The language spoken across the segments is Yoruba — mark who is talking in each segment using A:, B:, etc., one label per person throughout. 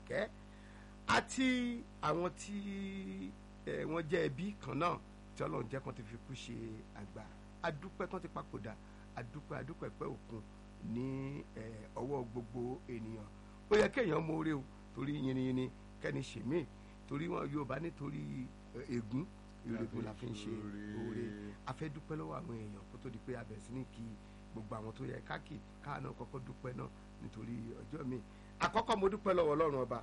A: àṣàkẹ́ àti àwọn tí ẹ, wọ́n jẹ́ ẹbí kan náà tí ọlọ́run jẹ́ kan ti fi kú ṣe àgbà adúpẹ́ kan ti papòdà adúpẹ́ adúpẹ́ pẹ́ òkun ní ẹ, ọwọ́ gbogbo ènìyàn ó yẹ kéèyàn mọ̀ọ́rẹ́ o torí yìnyín kẹ́ni ṣèmí torí wọn Yorùbá nítorí ẹ, ègún ìrègùn la fi ń ṣe oore a fẹ́ dúpẹ́ lọ́wọ́ àwọn èèyàn kó tó di pé a bẹ̀rẹ̀ sí ní kí gbogbo àwọn tó yẹ káàkiri káà náà kọ́kọ́ dúpẹ́ náà nítorí ọjọ́ mi àkọ́kọ́ mo dúpẹ́ lọ́wọ́ Ọlọ́run ọba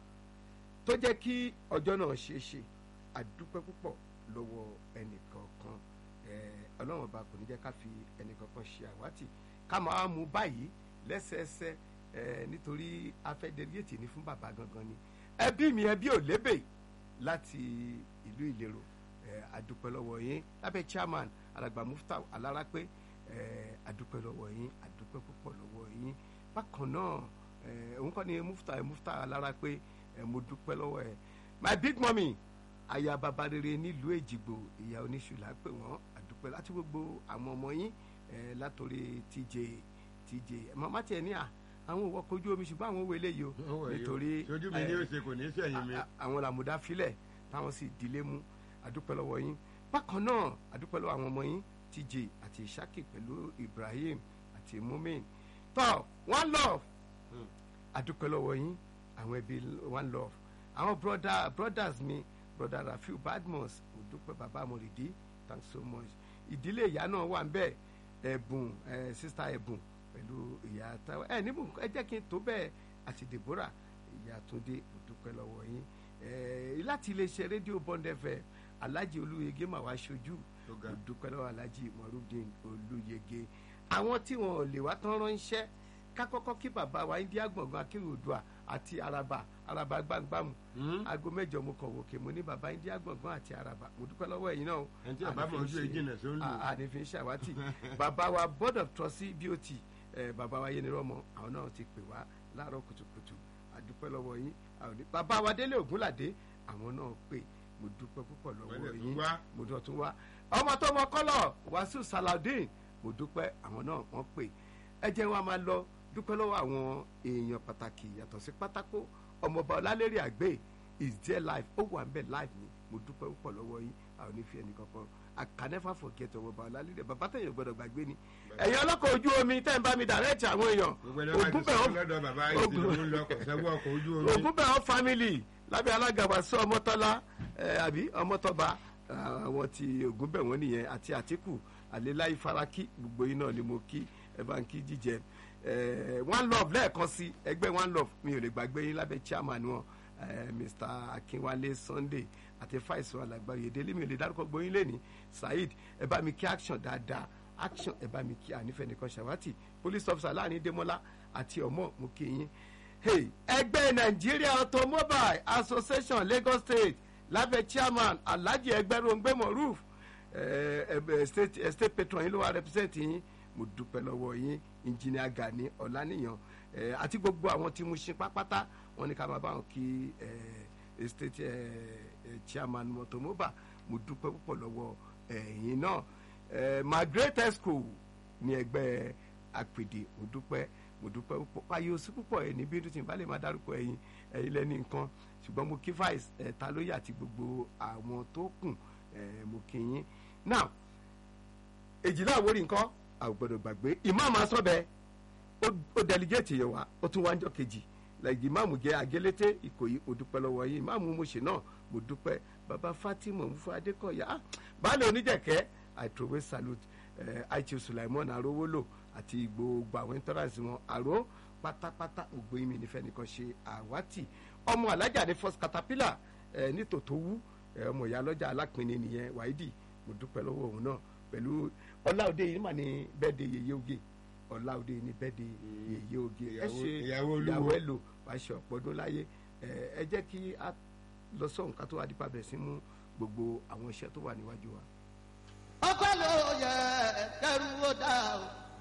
A: tó jẹ́ kí ọjọ́ náà ṣe é ṣe àdúpẹ́ púpọ̀ lọ́wọ́ ẹnìkọ̀ọ̀kan Eh, Ọlọ́run ọba kò ní jẹ́ ká fi ẹnìkọ̀ọ̀kan ṣe àwátì ká máa mú báyìí lẹ́sẹẹsẹ eh, nítorí afẹ́dẹ́rẹ́tì ní fún bàbá gangan ni ẹbí mi ẹbí ò lébè láti ìlú Ìlérò eh, àdúpẹ́ lọ́wọ́ yín lábẹ́ chairman alàgbà Muftau Alárápé eh, àdúpẹ́ lọ́wọ́ yín àdúpẹ́ púpọ̀ lọ́wọ́ yín bákan náà eh, òun kọ́ ni Muftau Muftau Alárápé eh, mo dúpẹ́ lọ́wọ́ ẹ̀ my big mummy aya baba rere nílùú èjìgbò ìyá oníṣùlá pè wọ́n àdúpẹ́ láti gbogbo àwọn ọmọ yín eh, látòrí tj tj màmá tiẹ̀ ní à àwọn òwò kojú omi ṣùgbọ́n àwọn òwe eléyìí o nítorí
B: sojú mi ní
A: eh,
B: òsè kò ní sẹ́yìn mi.
A: a- a- àwọn làmúdá filẹ̀ táwọn sì dilé mú àdúpẹ́ lọ́wọ́ yín bákan náà àdúpẹ́ lọ́wọ́ àwọn ọmọ yín tj àti ishaki pẹ̀lú ibrahim àti mumin tọ́ one love
B: Hmm.
A: àdúpẹ́ lọ́wọ́ yín àwọn ẹbí one love àwọn brother brothers mi brother rafiu badmus òdúpẹ́ bàbá amòrìdí thanks so much ìdílé ìyá náà wà ń bẹ̀ ẹ̀bùn ẹ̀ sista ẹ̀bùn pẹ̀lú ìyá táwọn ẹ̀ níbùn ẹ jẹ́ kí n tó bẹ́ẹ̀ àti deborah ìyá túndé òdúpẹ́ lọ́wọ́ yín ẹ̀ láti iléeṣẹ́ rédíò bond fm alhaji olúyege mà wá ṣojú
B: Tó ga.
A: òdúpẹ́ lọ́wọ́ alhaji morudin olúyege àwọn tí wọn ò lè wá tán ránṣẹ́ ká kọ́kọ́ kí bàbá wa india gbọ̀ngàn akérèdọ́à àti araba araba gbàngbàmù
B: Hmm?
A: aago mẹ́jọ mo kàn wòkè mo ní baba india gbọ̀ngàn àti araba mo dúpẹ́ lọ́wọ́ ẹ̀yin náà o
B: ẹni tí bàbá mọ̀ ojú ẹ jìnà só ń lò.
A: àdìfín ṣàwátì bàbá wa board of trustee bot eh, bàbá wa yẹnirọ́mọ àwọn náà ti pè wá láàárọ̀ kùtùkùtù àdúpẹ́ lọ́wọ́ yín àwọn ní- bàbá wa délé ògúnládé àwọn náà pè mo dúpẹ́ púpọ̀ lọ́wọ́
B: Wọ́n lè tún
A: yín
B: wá.
A: mo dọ̀ tún wá ọmọ tó mọ kọ́lọ̀ wàásù saladin mo dúpẹ́ àwọn náà wọ́n pè ẹ jẹ́ wọn a máa lọ dúpẹ́ lọ́wọ́ àwọn èèyàn pàtàkì yàtọ̀ sí pátákó ọmọọba ọlálẹ́rì àgbẹ̀ is there life ó wà ń bẹ̀ life ni mo dúpẹ́ púpọ̀ lọ́wọ́ yín àwọn onífi ẹnì kankan I can never forget ọmọọba ọlálẹ́rì bàbá tẹ̀yìn gbọ́dọ̀ gbàgbé ni ẹ̀yin ọlọ́kọ̀ ojú omi tẹ́ ń bá mi direct àwọn èèyàn
B: gbogbo ẹni wá ti
A: Ògúnbẹ̀
B: sọ
A: ó-
B: lọ́dọ̀ bàbá yìí tí
A: Ògún-
B: òun lọ kọ̀ sẹ́wọ́ ọkọ̀ ojú omi.
A: Ògúnbẹ̀hàn family lábẹ́ alága wàsó ọmọtọ́lá ẹ, àbí ọmọtọ́ba àwọn ti Ògúnbẹ̀wọ̀n nìyẹn àti Àtíkù àléláyé faraki gbogbo yín náà ni mo kí ẹ bá ń kí jíjẹ ẹ, one love lẹ́ẹ̀kan sí ẹgbẹ́ one love mi ò lè gbàgbé yín lábẹ́ chairman wọn ẹ, Mr Akínwálé Sunday àti fàìsàn alàgbà Oyèdélé mi ò lè dárúkọ gbóyin lẹ́ni Saheed ẹ bá mi kí action dáadáa action ẹ bá mi kí ànífẹ́ nìkan ṣàwátì police officer láàrin Démọ́lá àti ọmọ mo kí yín Hey, ẹgbẹ́ Nigeria Automobile Association Lagos State lábẹ́ chairman Alhaji Ẹgbẹ́rúngbé Moruf eh, eh, state eh, state patron yín ló wá represent yín mo dúpẹ́ lọ́wọ́ yín engineer Gani Ọláníyàn eh, àti gbogbo àwọn tí mo ṣe pápátá wọn ní ká máa bá wọn kí eh, state eh, eh, chairman Automobile mo dúpẹ́ púpọ̀ lọ́wọ́ ẹ̀yin náà eh, Margaret Esco ní ẹgbẹ́ àpèdè mo dúpẹ́ mo dúpẹ́ púpọ̀ ayé oṣù púpọ̀ ẹ̀ ní bínú tí n bá lè máa dárúkọ ẹ̀yin ẹ̀yin lẹ́ni nǹkan ṣùgbọ́n mo kí vice ẹ̀ ta lóye àti gbogbo àwọn tó kù ẹ̀ mo kí yín now èjìlá àwórí nǹkan àgbọ̀dọ̀ gbàgbé ìmáàmù asọ́bẹ̀ ó delegate yẹ̀ wá ó tún wá ń jọ kejì lẹ́yìn ìmáàmù jẹ́ agélété ìkòyí mo dúpẹ́ lọ́wọ́ yín ìmáàmù mo ṣe náà mo dúpẹ́ baba Fatima mufu Adékọ̀yà ah, baálé oníjẹ̀kẹ́ I throw salute ẹ̀ àìtí Sulaimon arówólò àti gbogbo àwọn intolerance wọn àró pátápátá gbogbo yín mi nífẹ̀ẹ́ nìkan ṣe àwátì ọmọ alájà ní first caterpillar ẹ̀ ní tòótọ́ wú ẹ̀ ọmọ ìyá lọ́jà alápinni nìyẹn wáídì mo dúpẹ́ lọ́wọ́ òun náà pẹ̀lú ọláòdé yìí mà ní bẹ́ẹ̀dẹ̀ yèyé oge ọláòdé ní bẹ́ẹ̀dẹ̀ yèyé oge ẹ
B: Ìyàwó-
A: ṣe
B: ìyàwó olúwo.
A: ìyàwó ẹ lò wàá ṣe ọ̀pọ̀ ọdún láyé ẹ ẹ jẹ́ kí a lọ sọ̀hún ká tó wá dípa bẹ̀rẹ̀ sí mú gbogbo àwọn iṣẹ́ tó wà níwájú wa.
C: ọpẹ́ ló yẹ kẹrù ó dá o